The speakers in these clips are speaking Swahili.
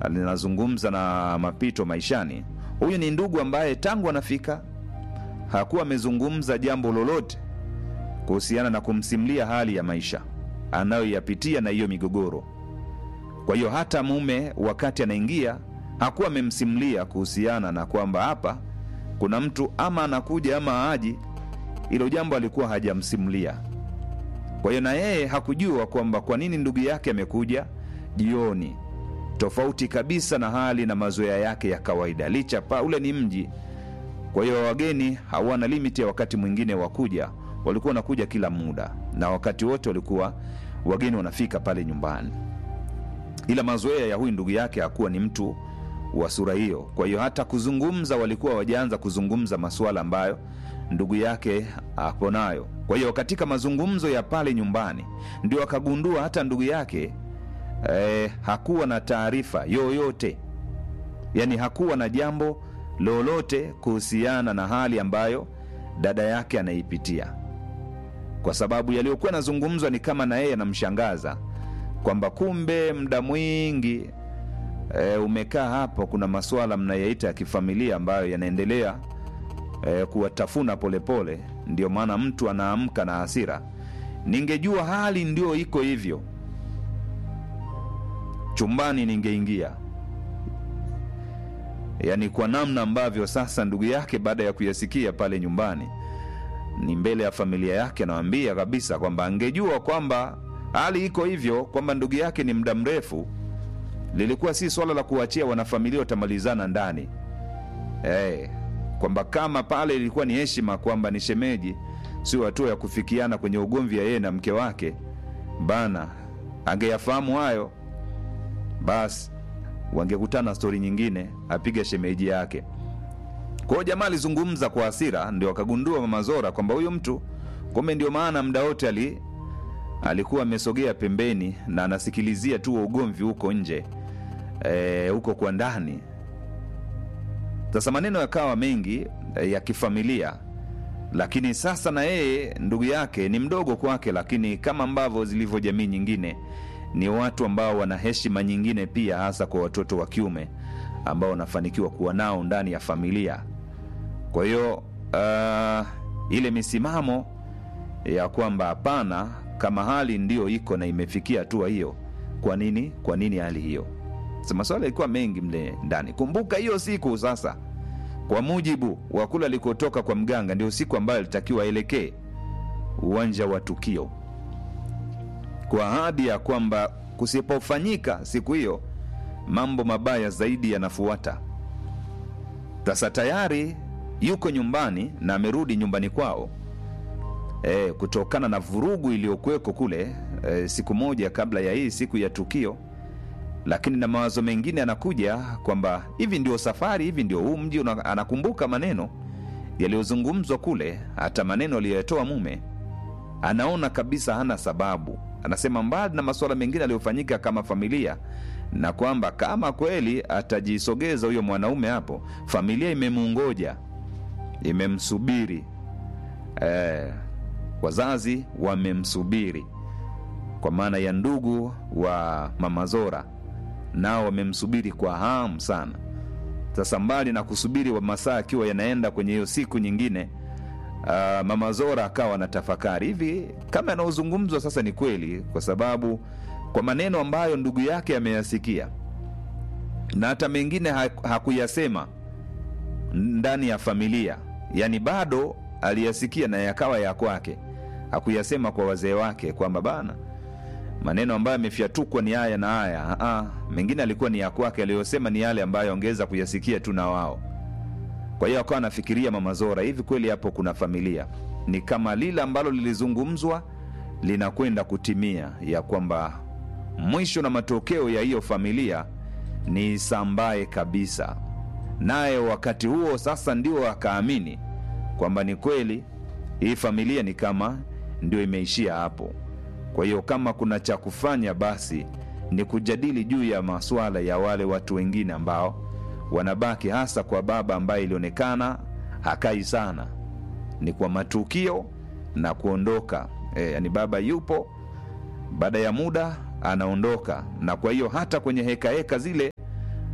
linazungumza na mapito maishani. Huyu ni ndugu ambaye tangu anafika hakuwa amezungumza jambo lolote kuhusiana na kumsimulia hali ya maisha anayoyapitia na hiyo migogoro. Kwa hiyo hata mume wakati anaingia hakuwa amemsimulia kuhusiana na kwamba hapa kuna mtu ama anakuja ama aji. Hilo jambo alikuwa hajamsimulia. Kwa hiyo na yeye hakujua kwamba kwa nini ndugu yake amekuja jioni, tofauti kabisa na hali na mazoea yake ya kawaida, licha pa ule ni mji. Kwa hiyo wageni hawana limiti ya wakati mwingine wa kuja, walikuwa wanakuja kila muda na wakati wote walikuwa wageni wanafika pale nyumbani, ila mazoea ya huyu ndugu yake hakuwa ni mtu wa sura hiyo. Kwa hiyo hata kuzungumza walikuwa wajaanza kuzungumza masuala ambayo ndugu yake ako nayo. Kwa hiyo katika mazungumzo ya pale nyumbani ndio akagundua hata ndugu yake eh, hakuwa na taarifa yoyote, yaani hakuwa na jambo lolote kuhusiana na hali ambayo dada yake anaipitia, kwa sababu yaliyokuwa yanazungumzwa ni kama na yeye anamshangaza kwamba kumbe muda mwingi e, umekaa hapo, kuna masuala mnayaita ya kifamilia ambayo yanaendelea e, kuwatafuna polepole, ndio maana mtu anaamka na hasira. Ningejua hali ndio iko hivyo, chumbani ningeingia. Yaani kwa namna ambavyo sasa ndugu yake baada ya kuyasikia pale nyumbani, ni mbele ya familia yake, anawambia kabisa kwamba angejua kwamba hali iko hivyo, kwamba ndugu yake ni muda mrefu lilikuwa si swala la kuachia wanafamilia watamalizana ndani hey, kwamba kama pale ilikuwa ni heshima kwamba ni shemeji, sio hatua ya kufikiana kwenye ugomvi ya yeye na mke wake bana. Angeyafahamu hayo, basi wangekutana stori nyingine, apiga shemeji yake. Kwa hiyo jamaa alizungumza kwa hasira, ndio akagundua Mama Zora kwamba huyu mtu kumbe, ndio maana muda wote ali alikuwa amesogea pembeni na anasikilizia tu ugomvi huko nje e, huko kwa ndani. Sasa maneno yakawa mengi e, ya kifamilia, lakini sasa na yeye ndugu yake ni mdogo kwake, lakini kama ambavyo zilivyo jamii nyingine, ni watu ambao wana heshima nyingine pia, hasa kwa watoto wa kiume ambao wanafanikiwa kuwa nao ndani ya familia. Kwa hiyo uh, ile misimamo ya kwamba hapana kama hali ndiyo iko na imefikia hatua hiyo, kwa nini? Kwa nini hali hiyo? Sasa maswala yalikuwa mengi mle ndani. Kumbuka hiyo siku sasa, kwa mujibu wa kule alikotoka kwa mganga, ndio siku ambayo alitakiwa aelekee uwanja wa tukio, kwa ahadi ya kwamba kusipofanyika siku hiyo, mambo mabaya zaidi yanafuata. Sasa tayari yuko nyumbani na amerudi nyumbani kwao e, kutokana na vurugu iliyokuweko kule e, siku moja kabla ya hii siku ya tukio, lakini na mawazo mengine anakuja kwamba hivi ndio safari, hivi ndio huu mji. Anakumbuka maneno yaliyozungumzwa kule, hata maneno aliyoyatoa mume. Anaona kabisa hana sababu, anasema mbali na masuala mengine aliyofanyika kama familia, na kwamba kama kweli atajisogeza huyo mwanaume hapo, familia imemungoja, imemsubiri eh, wazazi wamemsubiri kwa maana ya ndugu wa Mama Zora nao wamemsubiri kwa hamu sana. Sasa mbali na kusubiri wa masaa akiwa yanaenda kwenye hiyo siku nyingine, uh, Mama Zora akawa na tafakari hivi kama yanayozungumzwa sasa ni kweli, kwa sababu kwa maneno ambayo ndugu yake ameyasikia na hata mengine hakuyasema ndani ya familia, yani bado aliyasikia na yakawa ya kwake hakuyasema kwa wazee wake kwamba bana, maneno ambayo amefyatukwa ni haya na haya. Aa, mengine alikuwa ni ya kwake, aliyosema ni yale ambayo angeweza kuyasikia tu na wao. Kwa hiyo akawa anafikiria Mama Zora, hivi kweli hapo kuna familia? Ni kama lile ambalo lilizungumzwa linakwenda kutimia, ya kwamba mwisho na matokeo ya hiyo familia ni sambaye kabisa. Naye wakati huo sasa ndio akaamini kwamba ni kweli hii familia ni kama ndio imeishia hapo. Kwa hiyo kama kuna cha kufanya, basi ni kujadili juu ya masuala ya wale watu wengine ambao wanabaki, hasa kwa baba ambaye ilionekana hakai sana, ni kwa matukio na kuondoka. E, yani baba yupo, baada ya muda anaondoka, na kwa hiyo hata kwenye hekaheka heka zile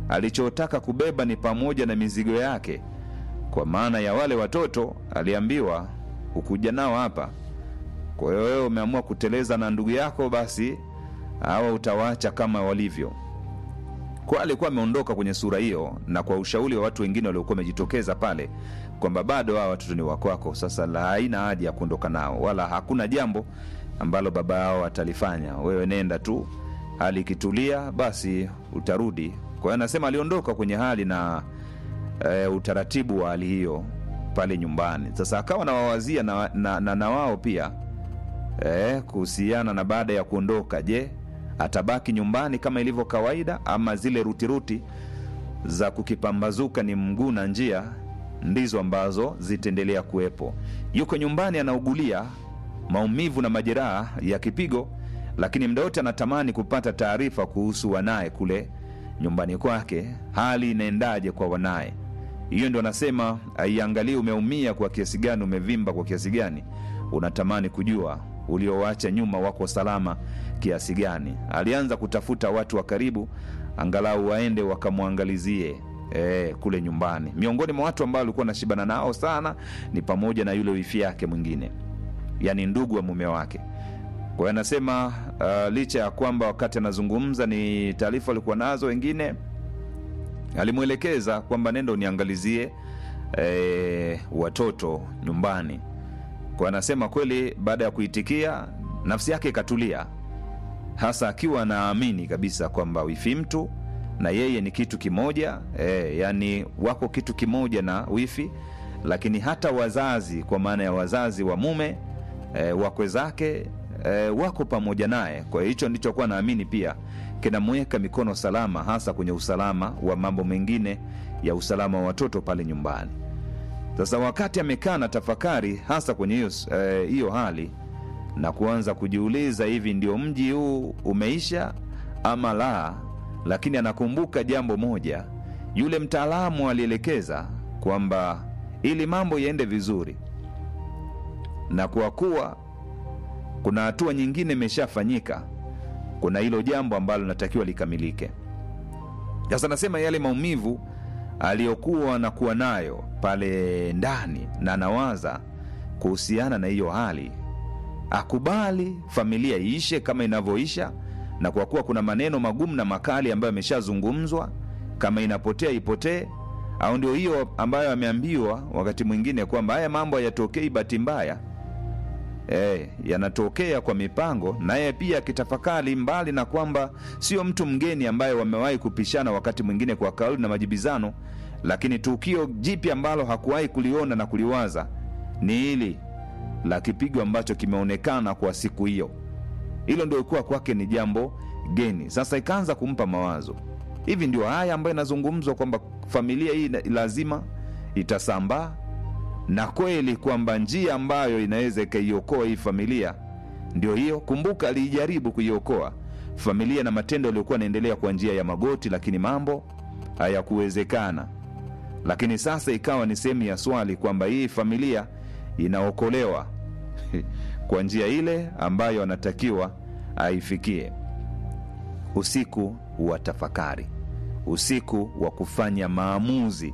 alichotaka kubeba ni pamoja na mizigo yake kwa maana ya wale watoto aliambiwa ukuja nao hapa kwa hiyo wewe umeamua kuteleza na ndugu yako basi hawa utawaacha kama walivyo kwa alikuwa ameondoka kwenye sura hiyo na kwa ushauri wa watu wengine waliokuwa wamejitokeza pale kwamba bado hawa watoto ni wakwako sasa la haina haja ya kuondoka nao wala hakuna jambo ambalo baba yao atalifanya wewe nenda tu hali ikitulia basi utarudi kwa hiyo anasema aliondoka kwenye hali na e, utaratibu wa hali hiyo pale nyumbani sasa akawa nawawazia na, na, na, na wao pia e, kuhusiana na baada ya kuondoka je atabaki nyumbani kama ilivyo kawaida ama zile rutiruti za kukipambazuka ni mguu na njia ndizo ambazo zitaendelea kuwepo yuko nyumbani anaugulia maumivu na majeraha ya kipigo lakini mda wote anatamani kupata taarifa kuhusu wanaye kule nyumbani kwake hali inaendaje kwa wanaye hiyo ndio anasema aiangalie umeumia kwa kiasi gani umevimba kwa kiasi gani unatamani kujua uliowacha nyuma wako salama kiasi gani alianza kutafuta watu wa karibu angalau waende wakamwangalizie e, kule nyumbani miongoni mwa watu ambao alikuwa anashibana nao sana ni pamoja na yule wifi yake mwingine yani ndugu wa mume wake kwa hiyo anasema uh, licha ya kwamba wakati anazungumza ni taarifa alikuwa nazo wengine alimwelekeza kwamba nenda uniangalizie e, watoto nyumbani kwa anasema kweli baada ya kuitikia nafsi yake ikatulia hasa akiwa anaamini kabisa kwamba wifi mtu na yeye ni kitu kimoja e, yani wako kitu kimoja na wifi lakini hata wazazi kwa maana ya wazazi wa mume e, wakwe zake e, wako pamoja naye kwa hiyo hicho ndichokuwa naamini pia kinamweka mikono salama hasa kwenye usalama wa mambo mengine ya usalama wa watoto pale nyumbani sasa wakati amekaa na tafakari hasa kwenye hiyo eh, hiyo hali na kuanza kujiuliza hivi ndio mji huu umeisha ama la lakini anakumbuka jambo moja yule mtaalamu alielekeza kwamba ili mambo yaende vizuri na kwa kuwa kuna hatua nyingine imeshafanyika kuna hilo jambo ambalo linatakiwa likamilike sasa nasema yale maumivu aliyokuwa anakuwa nayo pale ndani na anawaza kuhusiana na hiyo hali akubali familia iishe kama inavyoisha na kwa kuwa kuna maneno magumu na makali ambayo ameshazungumzwa kama inapotea ipotee au ndio hiyo ambayo ameambiwa wakati mwingine kwamba haya mambo hayatokei bahati mbaya e, yanatokea kwa mipango naye pia akitafakari mbali na kwamba sio mtu mgeni ambaye wamewahi kupishana wakati mwingine kwa kauli na majibizano lakini tukio jipya ambalo hakuwahi kuliona na kuliwaza ni hili la kipigo ambacho kimeonekana kwa siku hiyo hilo ndio kuwa kwake ni jambo geni sasa ikaanza kumpa mawazo hivi ndio haya ambayo inazungumzwa kwamba familia hii lazima itasambaa na kweli kwamba njia ambayo inaweza ikaiokoa hii familia ndio hiyo kumbuka aliijaribu kuiokoa familia na matendo yaliyokuwa yanaendelea kwa njia ya magoti lakini mambo hayakuwezekana lakini sasa ikawa ni sehemu ya swali kwamba hii familia inaokolewa kwa njia ile ambayo anatakiwa aifikie usiku wa tafakari usiku wa kufanya maamuzi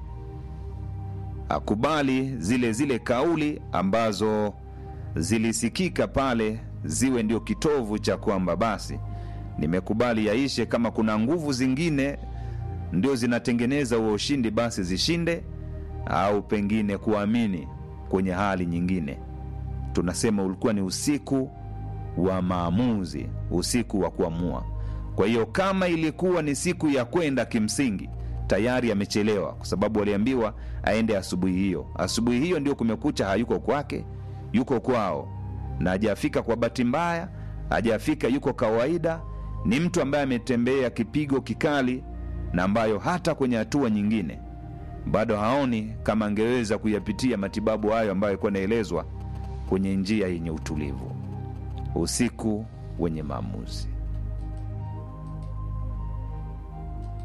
akubali zile zile kauli ambazo zilisikika pale ziwe ndio kitovu cha kwamba basi nimekubali yaishe kama kuna nguvu zingine ndio zinatengeneza huo ushindi basi zishinde au pengine kuamini kwenye hali nyingine tunasema ulikuwa ni usiku wa maamuzi usiku wa kuamua kwa hiyo kama ilikuwa ni siku ya kwenda kimsingi tayari amechelewa kwa sababu aliambiwa aende asubuhi hiyo asubuhi hiyo ndio kumekucha hayuko kwake yuko kwao na hajafika kwa bahati mbaya hajafika yuko kawaida ni mtu ambaye ametembea kipigo kikali na ambayo hata kwenye hatua nyingine bado haoni kama angeweza kuyapitia matibabu hayo ambayo alikuwa anaelezwa kwenye njia yenye utulivu usiku wenye maamuzi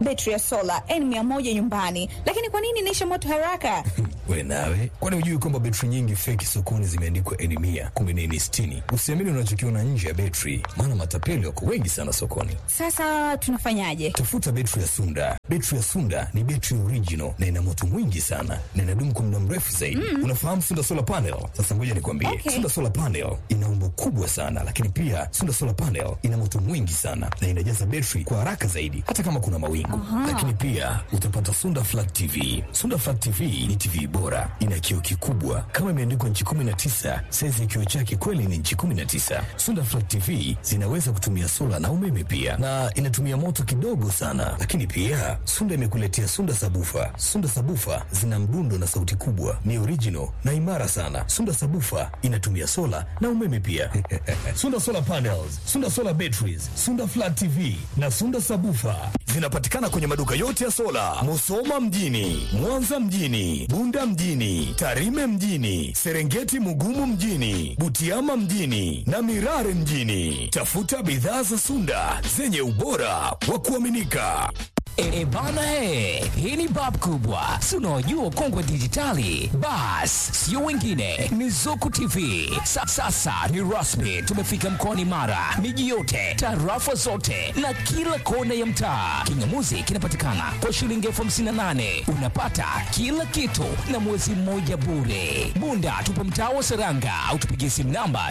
betri ya sola N100 nyumbani, lakini kwa nini inaisha moto haraka? We nawe, kwani hujui kwamba betri nyingi feki sokoni zimeandikwa N mia kumbe ni N sitini? Usiamini unachokiona nje ya betri, maana matapeli wako wengi sana sokoni. Sasa tunafanyaje? Tafuta betri ya Sunda. Betri ya Sunda ni betri original na ina moto mwingi sana na inadumu kwa muda mrefu zaidi. Unafahamu Sunda solar panel? Sasa ngoja nikwambie, Okay. Sunda solar panel ina umbo kubwa sana, lakini pia Sunda solar panel ina moto mwingi sana na inajaza betri kwa haraka zaidi, hata kama kuna mawingu. Lakini pia utapata Sunda flat TV. Sunda flat TV ni TV bora, ina kioo kikubwa kama imeandikwa nchi 19. Saizi ya kioo chake kweli ni nchi 19. Sunda flat TV zinaweza kutumia sola na umeme pia, na inatumia moto kidogo sana. Lakini pia Sunda imekuletea Sunda sabufa. Sunda sabufa zina mdundo na sauti kubwa, ni original na imara sana. Sunda sabufa inatumia sola na umeme pia. Sunda solar panels, Sunda solar batteries, Sunda flat TV na Sunda sabufa zinapatikana kwenye maduka yote ya sola, Musoma mjini, Mwanza mjini, Bunda mjini, Tarime mjini, Serengeti Mugumu mjini, Butiama mjini na Mirare mjini. Tafuta bidhaa za Sunda zenye ubora wa kuaminika. E, bana he, hii ni bab kubwa, si unaojua ukongwe dijitali. Bas, sio wengine, ni Zuku TV. Sa, sasa ni rasmi, tumefika mkoani Mara, miji yote, tarafa zote na kila kona ya mtaa. Kingamuzi kinapatikana kwa shilingi elfu hamsini na nane unapata kila kitu na mwezi mmoja bure. Bunda tupo mtaa wa Seranga au tupigie simu namba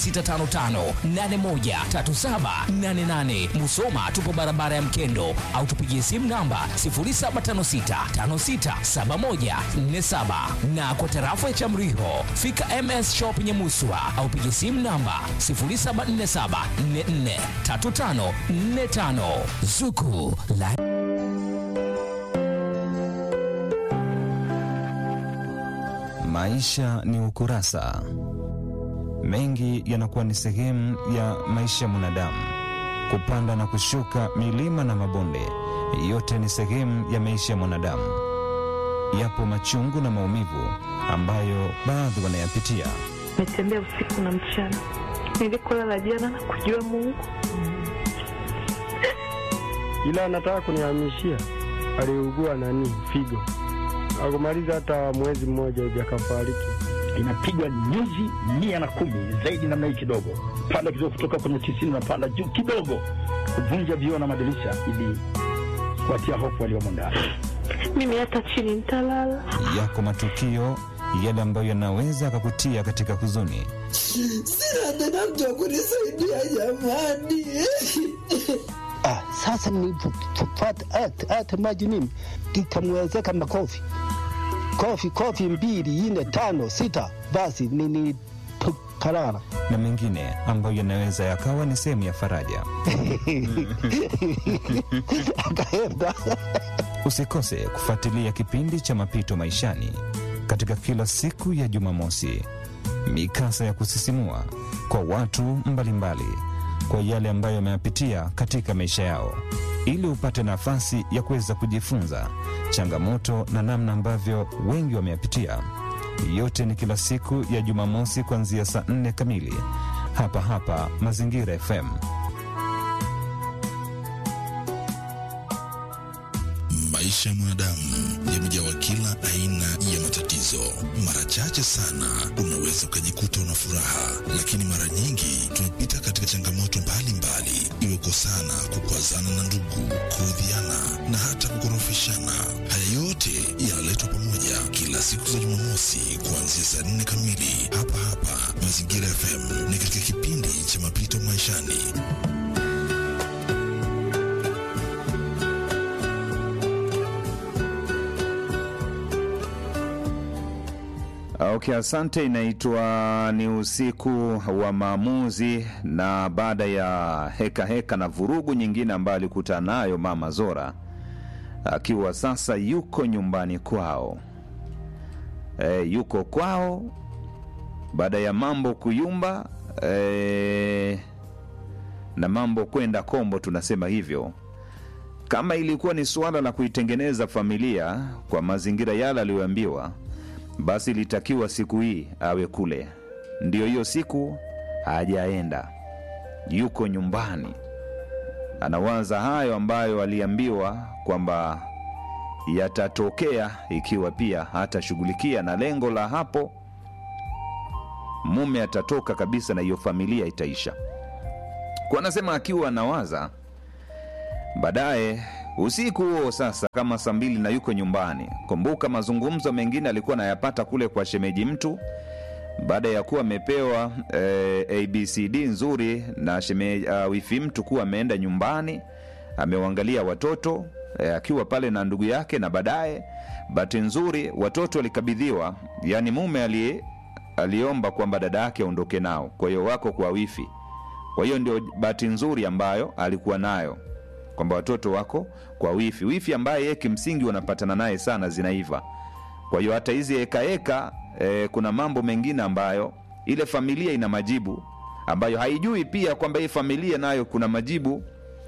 0655813788. Musoma tupo barabara ya Mkendo au tupigie simu namba 0756567147 na kwa tarafa ya Chamriho fika MS Shop Nyamuswa au pigie simu namba 0747443545 Zuku la Maisha ni ukurasa. Mengi yanakuwa ni sehemu ya maisha ya mwanadamu, kupanda na kushuka, milima na mabonde, yote ni sehemu ya maisha ya mwanadamu. Yapo machungu na maumivu ambayo baadhi wanayapitia. Nimetembea usiku na mchana, nilikolala jana na kujua Mungu, ila anataka kunihamishia. Aliugua nani figo, akumaliza hata mwezi mmoja hivi akafariki. inapigwa nyuzi mia na kumi zaidi namna hii kidogo, panda kidogo, kutoka kwenye tisini na panda juu kidogo, kuvunja vioo na madirisha ili kuwatia hofu waliomo ndani. mimi hata chini nitalala. Yako matukio yale ambayo yanaweza akakutia katika huzuni. Sina tena mtu wa kunisaidia jamani. Ah, sasa nilipopata hata hata maji mimi ikamwezeka makofi kofi kofi mbili nne tano sita, basi nilipokalala na mengine ambayo yanaweza yakawa ni sehemu ya faraja. akaenda Usikose kufuatilia kipindi cha Mapito Maishani katika kila siku ya Jumamosi, mikasa ya kusisimua kwa watu mbalimbali kwa yale ambayo wameyapitia katika maisha yao, ili upate nafasi ya kuweza kujifunza changamoto na namna ambavyo wengi wameyapitia. Yote ni kila siku ya Jumamosi kuanzia saa nne kamili hapa hapa Mazingira FM. Maisha ya mwanadamu yamejawa kila aina ya matatizo. Mara chache sana unaweza ukajikuta una furaha, lakini mara nyingi tumepita katika changamoto mbalimbali, iwe kosana, kukwazana na ndugu, kuudhiana na hata kukorofishana. Haya yote yanaletwa pamoja kila siku za Jumamosi kuanzia saa nne kamili hapa hapa Mazingira FM, ni katika kipindi cha Mapito Maishani. Okay, asante. Inaitwa ni usiku wa maamuzi, na baada ya heka heka na vurugu nyingine ambayo alikutana nayo mama Zora akiwa sasa yuko nyumbani kwao, e, yuko kwao baada ya mambo kuyumba e, na mambo kwenda kombo, tunasema hivyo. Kama ilikuwa ni suala la kuitengeneza familia kwa mazingira yale aliyoambiwa basi ilitakiwa siku hii awe kule. Ndiyo hiyo siku hajaenda, yuko nyumbani anawaza hayo ambayo aliambiwa kwamba yatatokea ikiwa pia hatashughulikia, na lengo la hapo mume atatoka kabisa na hiyo familia itaisha. Kwa anasema akiwa anawaza baadaye usiku huo sasa, kama saa mbili na yuko nyumbani. Kumbuka mazungumzo mengine alikuwa anayapata kule kwa shemeji mtu baada ya kuwa amepewa eh, abcd nzuri na sheme, uh, wifi mtu kuwa ameenda nyumbani amewaangalia watoto eh, akiwa pale na ndugu yake, na baadaye bahati nzuri watoto walikabidhiwa, yani mume ali, aliomba kwamba dada yake aondoke nao, kwa hiyo wako kwa wifi. Kwa hiyo ndio bahati nzuri ambayo alikuwa nayo kwamba watoto wako kwa wifi, wifi ambaye yeye kimsingi wanapatana naye sana zinaiva. Kwa hiyo hata hizi ekaeka e, kuna mambo mengine ambayo ile familia ina majibu ambayo haijui pia kwamba hii familia nayo kuna majibu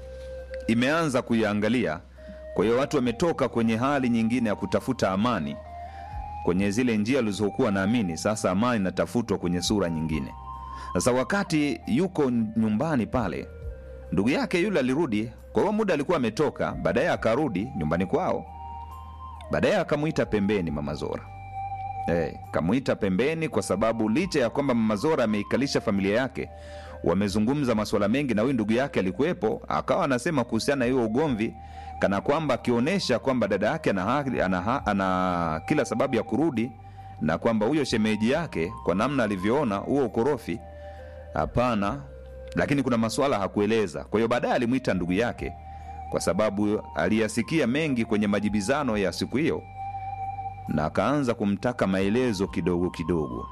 imeanza kuyaangalia. Kwa hiyo watu wametoka kwenye hali nyingine ya kutafuta amani kwenye zile njia alizokuwa naamini, sasa amani inatafutwa kwenye sura nyingine. Sasa wakati yuko nyumbani pale, ndugu yake yule alirudi. Kwa hiyo muda alikuwa ametoka, baadaye akarudi nyumbani kwao, baadaye akamwita pembeni Mama Zora. Eh, kamwita pembeni kwa sababu licha ya kwamba Mama Zora ameikalisha familia yake, wamezungumza masuala mengi, na huyu ndugu yake alikuwepo, akawa anasema kuhusiana na hiyo ugomvi, kana kwamba akionyesha kwamba dada yake ana, haki- ana, ana, ana kila sababu ya kurudi na kwamba huyo shemeji yake kwa namna alivyoona huo ukorofi, hapana. Lakini kuna masuala hakueleza. Kwa hiyo baadaye alimwita ndugu yake kwa sababu aliyasikia mengi kwenye majibizano ya siku hiyo na akaanza kumtaka maelezo kidogo kidogo.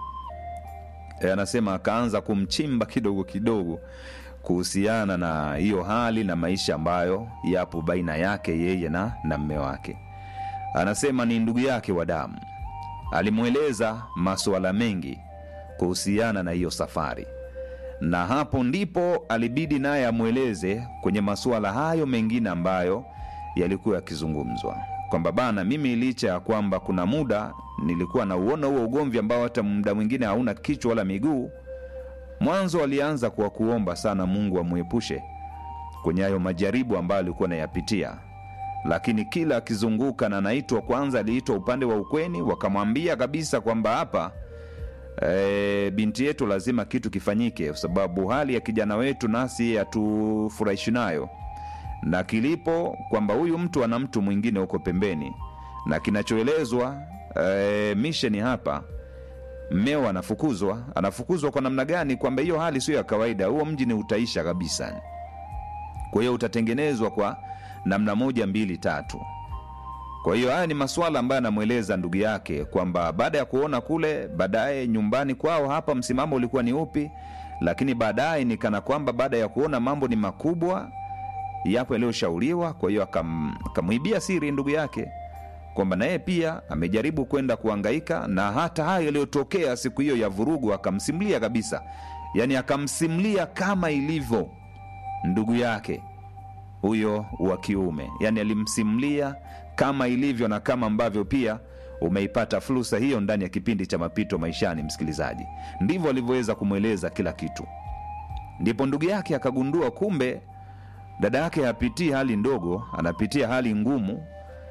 E, anasema akaanza kumchimba kidogo kidogo kuhusiana na hiyo hali na maisha ambayo yapo baina yake yeye na, na mme wake. Anasema ni ndugu yake wa damu, alimweleza masuala mengi kuhusiana na hiyo safari, na hapo ndipo alibidi naye amweleze kwenye masuala hayo mengine ambayo yalikuwa yakizungumzwa kwamba bana, mimi licha ya kwamba kuna muda nilikuwa nauona huo ugomvi ambao hata muda mwingine hauna kichwa wala miguu. Mwanzo alianza kwa kuomba sana Mungu amwepushe kwenye hayo majaribu ambayo alikuwa anayapitia, lakini kila akizunguka na anaitwa, kwanza aliitwa upande wa ukweni, wakamwambia kabisa kwamba hapa e, binti yetu lazima kitu kifanyike, kwa sababu hali ya kijana wetu nasi hatufurahishi nayo na kilipo kwamba huyu mtu ana mtu mwingine huko pembeni, na kinachoelezwa e, misheni hapa, mmeo anafukuzwa. Anafukuzwa kwa namna gani? Kwamba hiyo hali sio ya kawaida, huo mji ni utaisha kabisa. Kwa hiyo utatengenezwa kwa namna moja mbili tatu. Kwa hiyo haya ni masuala ambayo anamweleza ndugu yake kwamba baada ya kuona kule, baadaye nyumbani kwao hapa msimamo ulikuwa ni upi, lakini baadaye ni kana kwamba baada ya kuona mambo ni makubwa yapo yaliyoshauriwa. Kwa hiyo akam, akamwibia siri ndugu yake kwamba naye pia amejaribu kwenda kuangaika na hata hayo yaliyotokea siku hiyo ya vurugu, akamsimulia kabisa, yaani akamsimulia kama ilivyo ndugu yake huyo wa kiume, yaani alimsimulia kama ilivyo na kama ambavyo pia umeipata fursa hiyo ndani ya kipindi cha Mapito Maishani. Msikilizaji, ndivyo alivyoweza kumweleza kila kitu. Ndipo ndugu yake akagundua kumbe dada yake hapitii hali ndogo, anapitia hali ngumu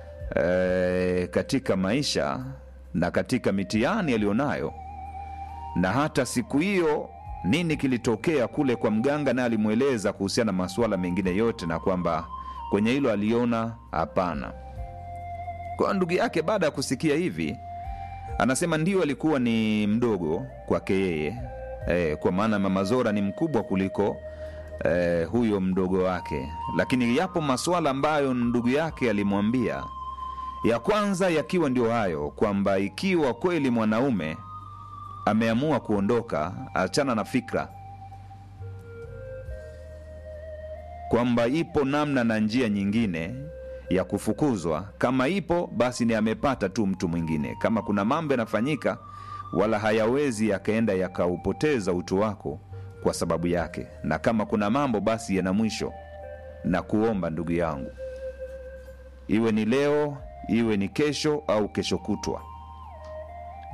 e, katika maisha na katika mitihani aliyonayo. Na hata siku hiyo nini kilitokea kule kwa mganga, naye alimweleza kuhusiana na masuala mengine yote, na kwamba kwenye hilo aliona hapana. Kwa ndugu yake baada ya kusikia hivi, anasema ndio alikuwa ni mdogo kwake yeye e, kwa maana mama Zora ni mkubwa kuliko eh, huyo mdogo wake, lakini yapo masuala ambayo ndugu yake alimwambia. Ya kwanza yakiwa ndio hayo kwamba ikiwa kweli mwanaume ameamua kuondoka, achana na fikra kwamba ipo namna na njia nyingine ya kufukuzwa. Kama ipo basi ni amepata tu mtu mwingine. Kama kuna mambo yanafanyika, wala hayawezi yakaenda yakaupoteza utu wako kwa sababu yake, na kama kuna mambo basi yana mwisho. Na kuomba ndugu yangu, iwe ni leo, iwe ni kesho au kesho kutwa,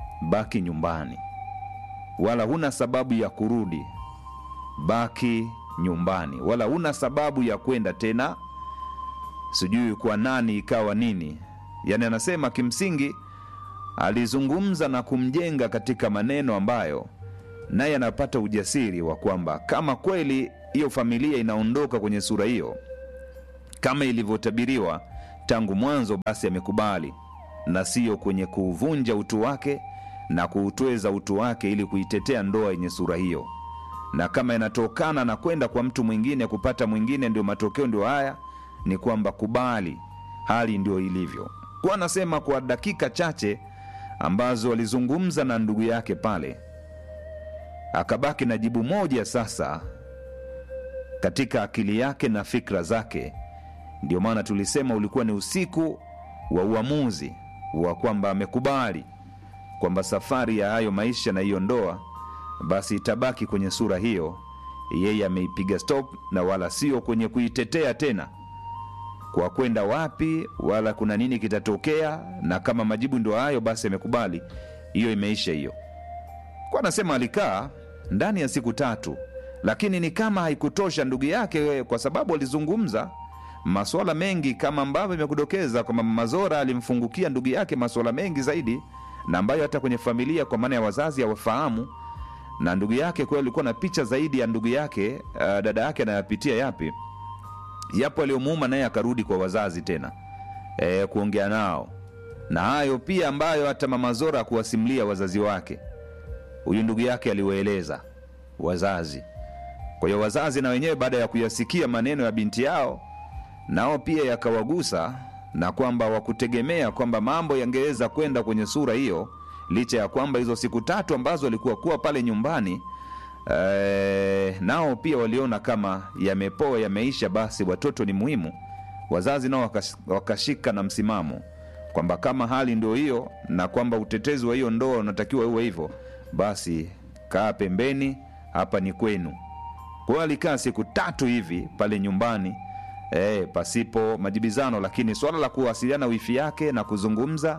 baki nyumbani, wala huna sababu ya kurudi. Baki nyumbani wala una sababu ya kwenda tena sijui kwa nani ikawa nini yaani anasema kimsingi alizungumza na kumjenga katika maneno ambayo naye anapata ujasiri wa kwamba kama kweli hiyo familia inaondoka kwenye sura hiyo kama ilivyotabiriwa tangu mwanzo basi amekubali na siyo kwenye kuuvunja utu wake na kuutweza utu wake ili kuitetea ndoa yenye sura hiyo na kama inatokana na kwenda kwa mtu mwingine kupata mwingine ndio matokeo ndio haya ni kwamba kubali hali ndio ilivyo kwa anasema kwa dakika chache ambazo alizungumza na ndugu yake pale akabaki na jibu moja sasa katika akili yake na fikra zake ndio maana tulisema ulikuwa ni usiku wa uamuzi wa kwamba amekubali kwamba safari ya hayo maisha na hiyo ndoa basi itabaki kwenye sura hiyo yeye ameipiga stop na wala sio kwenye kuitetea tena kwa kwenda wapi wala kuna nini kitatokea na kama majibu ndio hayo basi amekubali hiyo imeisha hiyo kwa anasema alikaa ndani ya siku tatu lakini ni kama haikutosha ndugu yake kwa sababu alizungumza maswala mengi kama ambavyo imekudokeza kwamba mazora alimfungukia ndugu yake maswala mengi zaidi na ambayo hata kwenye familia kwa maana ya wazazi hawafahamu na ndugu yake kweli alikuwa na picha zaidi ya ndugu yake uh, dada yake anayapitia yapi yapo aliyomuuma naye akarudi kwa wazazi tena e, kuongea nao na hayo pia ambayo hata mama zora akuwasimulia wazazi wake huyu ndugu yake aliwaeleza wazazi kwa hiyo wazazi na wenyewe baada ya kuyasikia maneno ya binti yao nao pia yakawagusa na kwamba wakutegemea kwamba mambo yangeweza kwenda kwenye sura hiyo licha ya kwamba hizo siku tatu ambazo walikuwa kuwa pale nyumbani e, nao pia waliona kama yamepoa yameisha basi watoto ni muhimu wazazi nao wakas- wakashika na msimamo kwamba kama hali ndio hiyo na kwamba utetezi wa hiyo ndoa unatakiwa uwe hivyo basi kaa pembeni hapa ni kwenu kwa hiyo alikaa siku tatu hivi pale nyumbani e, pasipo majibizano lakini swala la kuwasiliana wifi yake na kuzungumza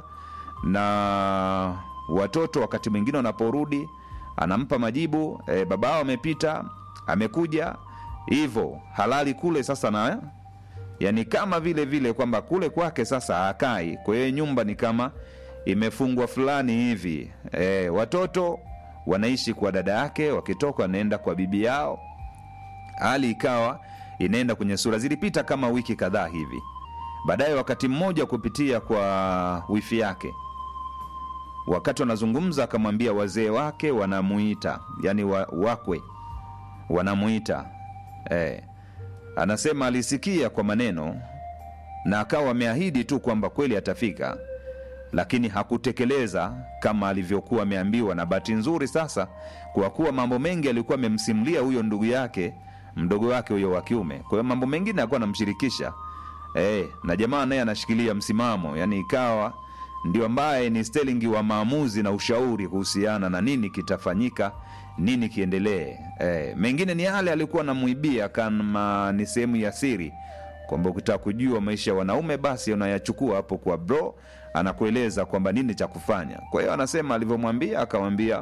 na watoto wakati mwingine wanaporudi anampa majibu e, babao amepita amekuja hivyo halali kule sasa na yani kama vile vile kwamba kule kwake sasa hakai kwa hiyo nyumba ni kama imefungwa fulani hivi e, watoto wanaishi kwa dada yake wakitoka wanaenda kwa bibi yao hali ikawa inaenda kwenye sura zilipita kama wiki kadhaa hivi baadaye wakati mmoja kupitia kwa wifi yake wakati wanazungumza akamwambia wazee wake wanamuita yani wa, wakwe wanamuita eh, anasema alisikia kwa maneno na akawa ameahidi tu kwamba kweli atafika lakini hakutekeleza kama alivyokuwa ameambiwa na bahati nzuri sasa kwa kuwa mambo mengi alikuwa amemsimulia huyo ndugu yake mdogo wake huyo wa kiume kwa hiyo mambo mengine alikuwa anamshirikisha e, na jamaa naye anashikilia msimamo yani ikawa ndio ambaye ni stelingi wa maamuzi na ushauri kuhusiana na nini kitafanyika nini kiendelee e, mengine ni yale alikuwa anamwibia kama ni sehemu ya siri kwamba ukitaka kujua maisha ya wanaume basi unayachukua hapo kwa bro anakueleza kwamba nini cha kufanya kwa hiyo anasema alivyomwambia akamwambia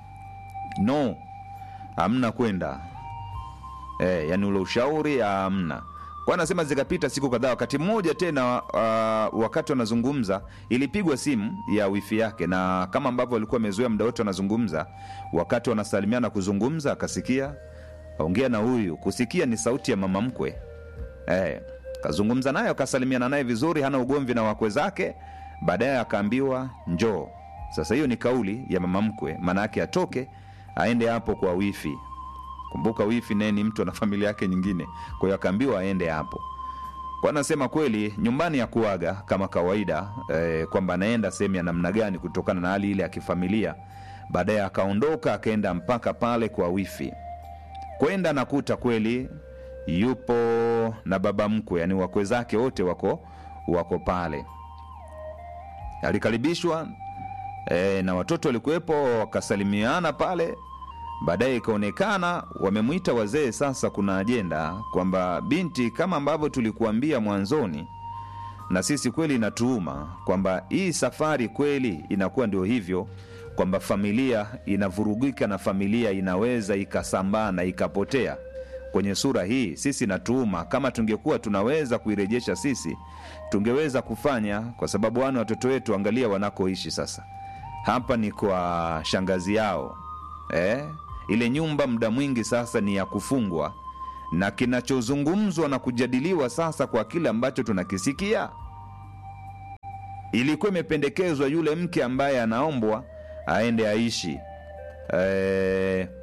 no hamna kwenda e, yani ule ushauri hamna kwa anasema zikapita siku kadhaa wakati mmoja tena uh, wakati wanazungumza ilipigwa simu ya wifi yake na kama ambavyo alikuwa amezoea muda wote wanazungumza wakati wanasalimiana kuzungumza akasikia ongea na huyu kusikia ni sauti ya mama mkwe eh, kazungumza naye akasalimiana naye vizuri hana ugomvi na wakwe zake baadaye akaambiwa njoo sasa hiyo ni kauli ya mama mkwe maana yake atoke aende hapo kwa wifi kumbuka wifi naye ni mtu ana familia yake nyingine kwa hiyo akaambiwa aende hapo kwa anasema kweli nyumbani ya kuaga kama kawaida eh, kwamba anaenda sehemu ya namna gani kutokana na hali ile ya kifamilia baadaye akaondoka akaenda mpaka pale kwa wifi kwenda nakuta kweli yupo na baba mkwe yani wakwe zake wote wako wako pale alikaribishwa e, na watoto walikuwepo wakasalimiana pale baadaye ikaonekana wamemwita wazee sasa kuna ajenda kwamba binti kama ambavyo tulikuambia mwanzoni na sisi kweli inatuuma kwamba hii safari kweli inakuwa ndio hivyo kwamba familia inavurugika na familia inaweza ikasambaa na ikapotea kwenye sura hii sisi natuuma kama tungekuwa tunaweza kuirejesha sisi tungeweza kufanya kwa sababu wana watoto wetu angalia wanakoishi sasa hapa ni kwa shangazi yao eh? ile nyumba muda mwingi sasa ni ya kufungwa na kinachozungumzwa na kujadiliwa sasa kwa kile ambacho tunakisikia ilikuwa imependekezwa yule mke ambaye anaombwa aende aishi e,